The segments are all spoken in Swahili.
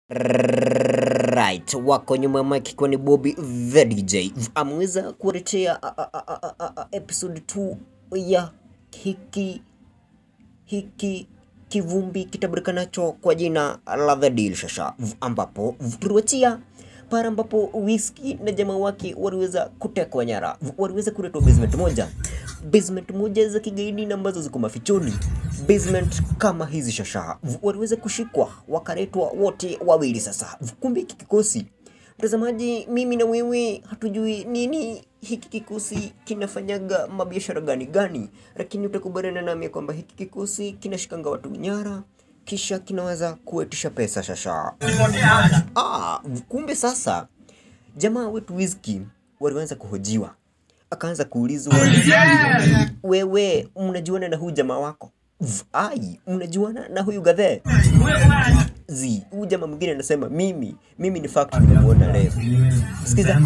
Right, wako nyuma ya mic ikiwa ni Bobby the DJ. Ameweza kuletea a- a- a- a- a- a- episode 2 ya hiki hiki kivumbi kitabulikanacho kwa jina la The Deal Shasha, ambapo tuliwachia pale ambapo Wizkid na jamaa wake waliweza kutekwa nyara, waliweza kuletwa basement moja, basement moja za kigaidi na ambazo ziko mafichoni, basement kama hizi Shasha, waliweza kushikwa wakaletwa wote wawili. Sasa kumbe hiki kikosi Mtazamaji, mimi na wewe hatujui nini hiki kikosi kinafanyaga mabiashara gani gani, lakini utakubaliana nami kwamba hiki kikosi kinashikanga watu nyara kisha kinaweza kuetisha pesa shasha. Ah, kumbe sasa jamaa wetu Wizkid walianza kuhojiwa, akaanza kuulizwa wewe, mnajuana na huyu jamaa wako? V- Ai, mnajuana na huyu gadhe zi huyu jamaa mwingine anasema mimi mimi ni fact nimemuona leo. Sikiza.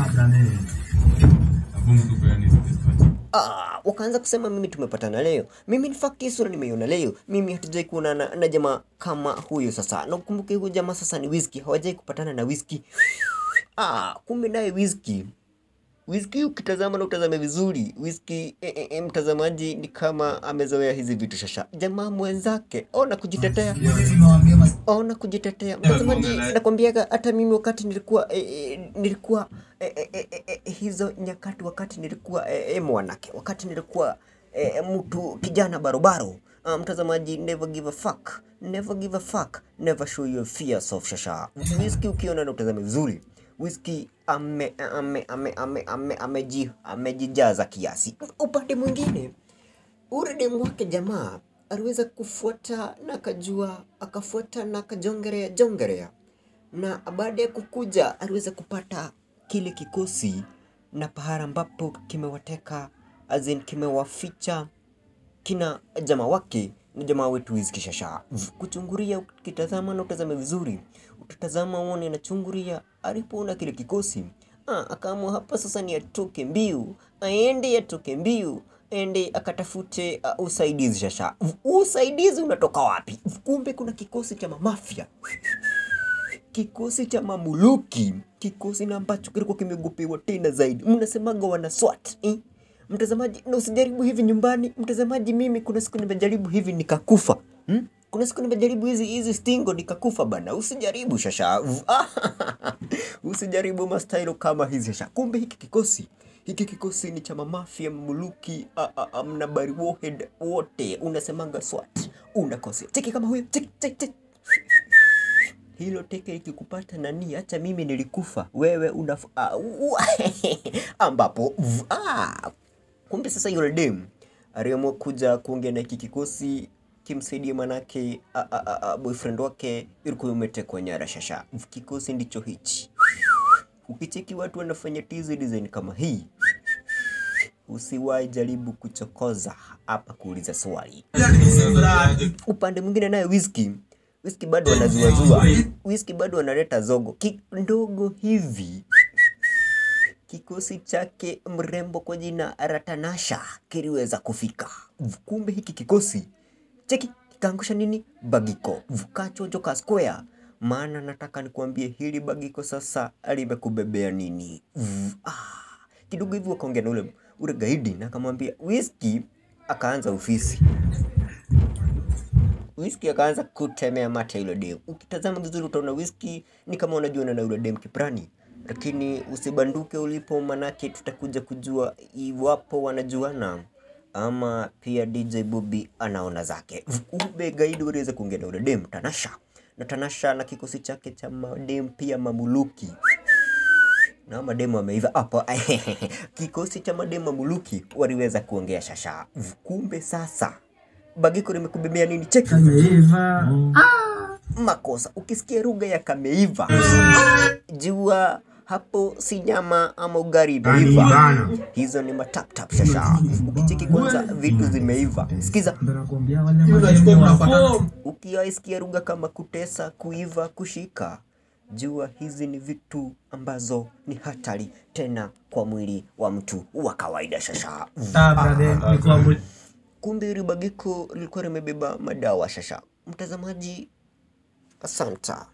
Ah, wakaanza kusema mimi tumepatana leo, mimi in fact hii sura nimeiona leo, mimi hatujai kuonana na jamaa kama huyo. Sasa na ukumbuke huyu jamaa sasa ni Wizkid, hawajai kupatana na Wizkid. Ah, kumbe naye Wizkid Wizkid ukitazama na utazame vizuri, Wizkid e, e, e, mtazamaji ni kama amezoea hizi vitu shasha. Jamaa mwenzake ona kujitetea, ona kujitetea. Mtazamaji, nakwambiaga hata mimi wakati nilikuwa e, e, nilikuwa e, e, e, e, e, hizo nyakati, wakati nilikuwa e, e, mwanake, wakati nilikuwa e, mtu kijana barobaro. Uh, mtazamaji, never give a fuck, never give a fuck, never show your fears of shasha. Wizkid ukiona na utazame vizuri Wizkid ame ame ame ame ame ameji amejijaza kiasi. Upande mwingine ule demu wake jamaa aliweza kufuata na akajua, akafuata na akajongerea jongerea, na baada ya kukuja aliweza kupata kile kikosi na pahala ambapo kimewateka azin kimewaficha kina jamaa wake na jamaa wetu Wizkid Shasha. Kuchunguria, ukitazama na utazame vizuri, utatazama uone na chunguria alipoona kile kikosi ah, akaamua hapa sasa ni atoke mbiu, aende atoke mbiu ende akatafute uh, usaidizi Shasha. Usaidizi unatoka wapi? Kumbe kuna kikosi cha mamafia kikosi cha mamuluki, kikosi na ambacho kilikuwa kimeogopewa tena zaidi. Mnasemaga wana SWAT eh? Mtazamaji, na usijaribu hivi nyumbani. Mtazamaji, mimi kuna siku nimejaribu hivi nikakufa hmm? Kuna siku nimejaribu hizi hizi stingo nikakufa bana. Usijaribu shasha, usijaribu mastailo kama hizi shasha. Kumbe hiki kikosi hiki kikosi ni cha mamafia muluki, a- a- a- mnabari warhead wote, unasemanga SWAT, unakosea. Cheki kama huyo, cheki cheki cheki hilo teke ikikupata nani, acha mimi nilikufa, wewe una ambapo v- ah, kumbe sasa yule dem aliamua kuja kuongea na hiki kikosi kimsaidie, manake a- a- a- a- boyfriend wake ilikuwa umetekwa nyara. Shasha, kikosi ndicho hichi. Ukicheki watu wanafanya tizi design kama hii, usiwahi jaribu kuchokoza hapa kuuliza swali. Upande mwingine naye Wizkid Wizkid bado anazuazua, Wizkid bado analeta zogo kidogo hivi. Kikosi chake mrembo kwa jina Ratanasha kiliweza kufika. Kumbe hiki kikosi cheki kikaangusha nini? Bagiko vukachojo ka square. Maana nataka nikuambie hili bagiko sasa limekubebea nini? V- Ah, kidogo hivi wakaongea na ule ule gaidi na akamwambia Wizkid, akaanza ofisi Wizkid akaanza kutemea mate yule dem. Ukitazama vizuri utaona Wizkid ni kama unajuana na yule dem kiprani, lakini usibanduke ulipo, manake tutakuja kujua iwapo wanajuana ama pia DJ Bobby anaona zake. Ube gaidi waliweza kuongea na yule dem Tanasha, na Tanasha na kikosi chake cha madem pia mamuluki na mademu ameiva hapo. Kikosi cha mademu mamuluki waliweza kuongea shasha. Kumbe sasa bagiko limekubebea nini? Cheki makosa. Ukisikia lugha ya kameiva, jua hapo si nyama ama ugali imeiva, hizo ni mataptap shasha. Ukicheki kwanza vitu zimeiva, sikiza. Ukiwaisikia lugha kama kutesa, kuiva, kushika, jua hizi ni vitu ambazo ni hatari tena kwa mwili wa mtu wa kawaida shasha. Kumbe hili bagiko lilikuwa limebeba madawa shasha. Mtazamaji, asanta.